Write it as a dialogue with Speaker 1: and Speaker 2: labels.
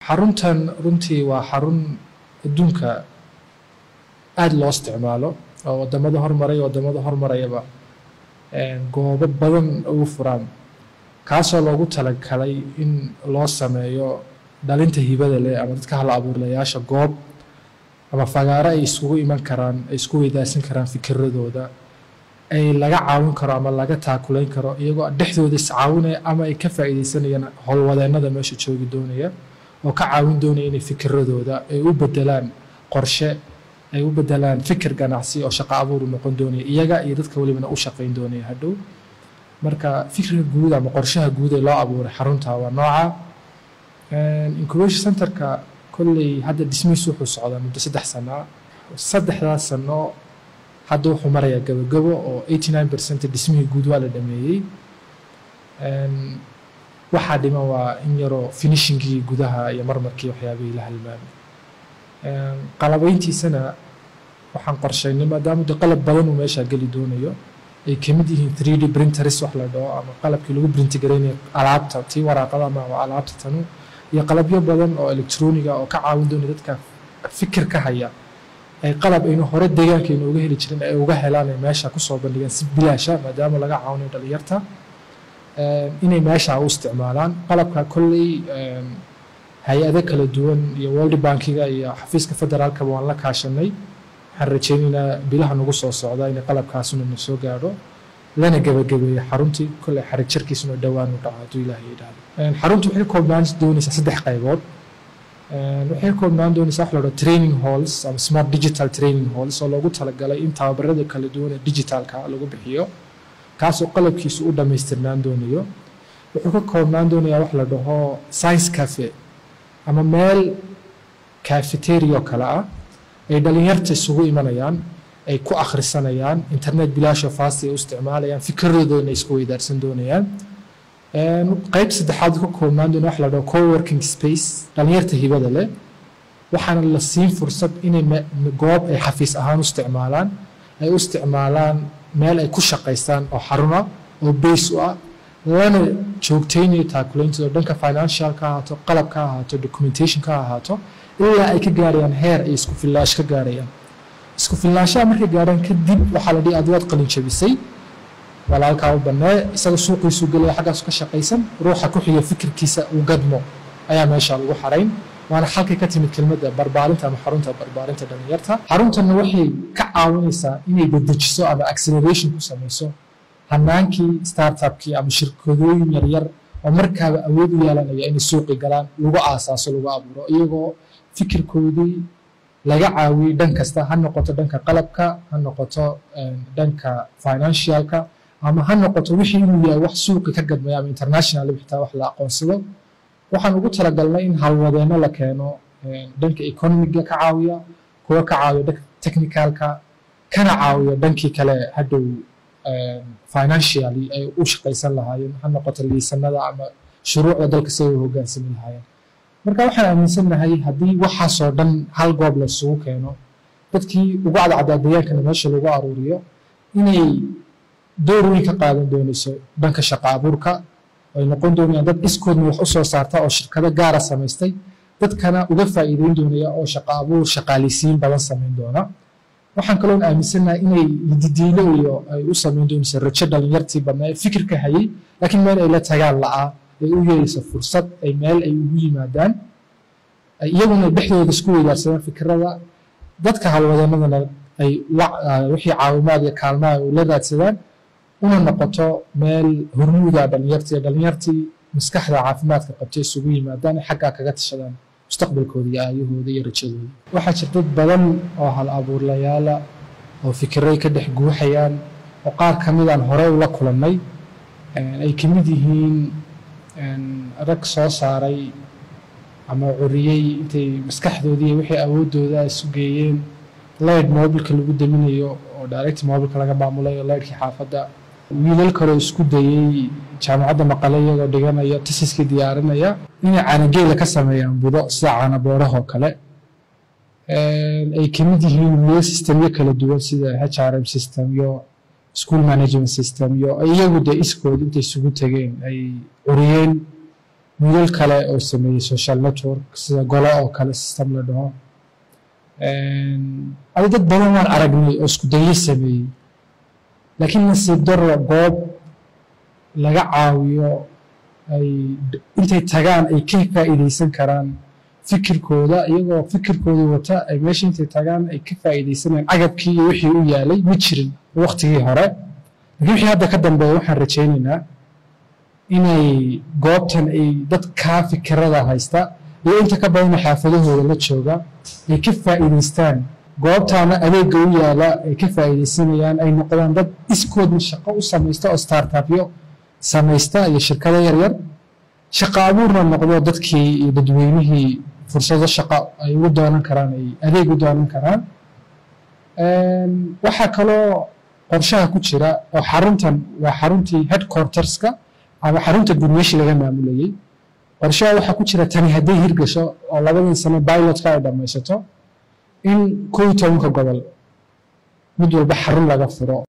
Speaker 1: xaruntan runtii waa xarun adduunka aada loo isticmaalo oo wadamada hormaray wadamada hormarayaba goobo badan ugu furaan kaasoo loogu talagalay in loo sameeyo dhalinta hibada leh ama dadka hal abuurlayaasha goob ama fagaaro ay iskugu iman karaan ay isku weydaarsan karaan fikiradooda ay laga caawin karo ama laga taakulayn karo iyagoo dhexdooda iscaawinaya ama ay ka faa'iidaysanayaan howlwadeennada meesha joogi doonaya oo ka caawin doonaya inay fikiradooda ay u bedelaan qorshe ay u bedelaan fikir ganacsi oo shaqo abuuru noqon doonaya iyaga iyo dadka welibana u shaqayn doonaya hadhow marka fikriga guud ama qorshaha guud ee loo abuuray xarunta waa nooca incubation centerka kolley hadda dhismihiisu wuxuu socdaa muddo saddex sano saddexdaas sano hadda wuxuu marayaa gabagabo oo eighty nine percent dhismihii guud waa la dhameeyey waxaa dhiman waa in yaroo finishingii gudaha iyo marmarkii waxyaabihii la halmaamay qalabayntiisana waxaan qorshaynay maadaama de qalab badan uu meeshaa geli doonayo ay kamid yihiin three d printers wax la dhaho ama qalabkii lagu printi garaynayo alaabta tii waraaqada ama alaabta tanu iyo qalabyo badan oo electroniga oo ka caawin doonaya dadka fikir ka haya ay qalab aynu hore deegaankeenu uga heli jirin ay uga helaan ay meesha kusoo bandhigaan si bilaasha maadaama laga caawinayo dhalinyarta inay meesha u isticmaalaan qalabka kolley hay-ado kala duwan iyo world bankiga iyo xafiiska federaalkaba waan la kaashanay waxaan rajaynaynaa bilaha nagu soo socda inay qalabkaasuna na soo gaadho lana gebagabeeyo xaruntii kolley xarig jarkiisuna dhowaan u dhaco hadduu ilaahay yidhaahdo xaruntu waxay ka koobnaan doonaysaa saddex qaybood waxay ka koobnaan doonaysaa wax la dhaho training halls ama smart digital training halls oo loogu talagalay in tababarada kala duwan ee digitalka lagu bixiyo kaasoo qalabkiisu u dhammaystirnaan doonayo wuxuu ka koobnaan doonayaa wax la dhaho science cafe ama meel cafeteria kale ah ay dhalinyarta isugu imanayaan ay ku akhrisanayaan internet bilaasho fast ay u isticmaalayaan fikiradoodana isku weydaarsan doonayaan qayb saddexaad ka koobnaan doona wax la dhaho co-working space dhalinyarta hibada leh waxaana la siin fursad inay goob ay xafiis ahaan u isticmaalaan ay u isticmaalaan meel ay ku shaqaystaan oo xaruna oo base u ah lana joogtaynayo taakulayntood oo dhanka financial ka ahaato qalab ka ahaato documentation ka ahaato ilaa ay ka gaarayaan heer ay isku filaash ka gaarayaan isku filnaanshaha markay gaaraan kadib waxaa la dhihi aad waad qalin jabisay walaalkaa u bannee isaga suuqiisuu gelaya xaggaasu ka shaqaysan ruuxa ku xiga fikirkiisa uu gadmo ayaa meesha lagu xarayn waana xalkay ka timid kelmadda barbaarinta ama xarunta barbaarinta dhalinyarta xaruntanna waxay ka caawinaysaa inay dedejiso ama acceleration ku samayso hanaankii startupkii ama shirkadooyin yaryar oo markaaba awood u yeelanaya inay suuqi galaan lagu aasaaso lagu abuuro iyagoo fikirkoodii laga caawiyey dhan kasta ha noqoto dhanka qalabka ha noqoto dhanka financialka ama ha noqoto wixii inuu yahay wax suuqi ka gadmaya ama international xitaa wax la aqoonsado waxaan ugu talagalnay in halwadeenno la keeno dhanka economiga ka caawiya kuwa ka caawiya dhanka technicalka kana caawiya dhankii kale hadhow financially ay u shaqaysan lahaayeen ha noqoto liisanada ama shuruucda dalka siday u hogaansami lahaayeen marka waxaan aaminsannahay haddii waxaasoo dhan hal goob la isugu keeno dadkii ugu cadcaddaa deegaankana meesha lagu aruuriyo inay door weyn ka qaadan doonayso dhanka shaqa abuurka ay noqon doonayaan dad iskoodna wax u soo saarta oo shirkado gaara samaystay dadkana uga faa'iideyn doonaya oo shaqa abuur shaqaalisiin badan samayn doona waxaan kaloon aaminsannahay inay lididiilo iyo ay u samayn doonayso rajo dhalinyartii badnaa ee fikirka hayay laakiin meel ay la tagaan la'aa ay u yeelayso fursad ay meel ay ugu yimaadaan iyaguna dhexdooda isku weydaarsadaan fikirada dadka halwadeenadana ay wixii caawimaad iyo kaalmaha ay la raadsadaan una noqoto meel hormuuda dhalinyartii dhalinyartii maskaxda caafimaadka qabtay isugu yimaadaan ay xaggaa kaga tashadaan mustaqbalkooda iyo aayahooda iyo rajadooda waxaa jir dad badan oo hal abuurlayaala oo fikiray ka dhex guuxayaan oo qaar ka midaan hore ula kulannay ay ka mid yihiin rag soo saaray ama curiyey intay maskaxdoodii iyo wixii awooddooda isu geeyeen leyd moobilka lagu daminayo oo direct moobilka laga maamulayo leydhkii xaafadda wiilal kaloo isku dayey jaamacadda maqale iyagoo dhiganaya tasiskii diyaarinaya inay caanageela ka sameeyaan budo sida caanaboodhahoo kale ay ka mid yihiin wiilal systemyo kala duwan sida h r m system iyo school management system iyo iyagu dee iskood intay isugu tegeen ay curiyeen wiilal kale oo sameeyey social network sida golo oo kale system la dhaho adi dad badan waan aragnay oo isku dayo sameeyey laakiin nasiib daro goob laga caawiyo ay intay tagaan ay ka faa'iidaysan karaan fikirkooda iyagoo fikirkooda wata ay meesha intay tagaan ay ka faa'iidaysanayaan agabkii iyo wixii u yaalay ma jirin waqtigii hore laakiin wixii hadda ka dambeeya waxaan rajaynaynaa inay goobtan ay dad kaa fikirada haysta iyo inta ka badana xaafadahooda la jooga ay ka faa'iidaystaan goobtaana adeegga u yaala ay ka faa'iidaysanayaan ay noqdaan dad iskoodna shaqo u samaysta oo startupyo samaysta iyo shirkado yaryar shaqo abuurna noqdo dadkii iyo dadweynihii fursado shaqo ay ugu doonan karaan ay adeeg u doonan karaan waxaa kaloo qorshaha ku jira oo xaruntan waa xaruntii headquarterska ama xarunta guud meeshii laga maamulayey qorshaha waxaa ku jira tani hadday hirgasho oo labadan sano bilotka ay dhammaysato in kow tobanka gobol mid walba xarun laga furo